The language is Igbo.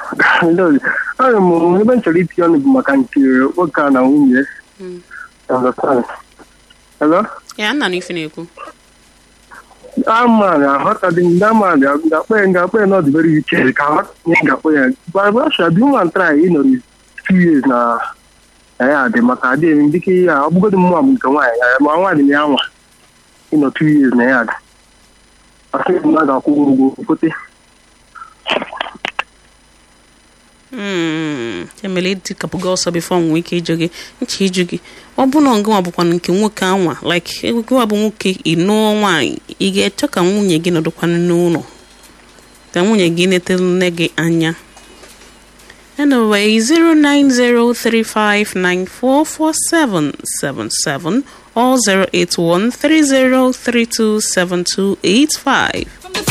Ana m ebe m chọrọ itinye ọnụ bụ maka nke nwoke a na nwunye. Understand? Hello? ya nna na ife na-ekwu ama na aghọtaghị ndị ama ga-akpọ ya ga-akpọ ya n'ọdụ very wicked ka aghọta ihe ga-akpọ ya gbasha dị nwa ntara ịnọrọ two years na na ya dị maka adị eme dịka ihe a ọ bụgodị mmụọ bụ nke nwaanyị ya ma nwaanyị na ya nwa ịnọ two years na ya dị asị mmadụ akwụghị ụgwọ fote Mm, emele dịkapụga ọsọ bifo m nwee ike ịjụ gị nche ịjụ gị ọ bụ na ọgụnwa bụkwa nke nwoke anwa like gụwa bụ nwoke ịnụọ nwaanyị ị ga-eche ka nwunye gị nọdụkwana n'ụlọ ka nwunye gị netelu nne gị anya anyway 09035944777 or 08130327285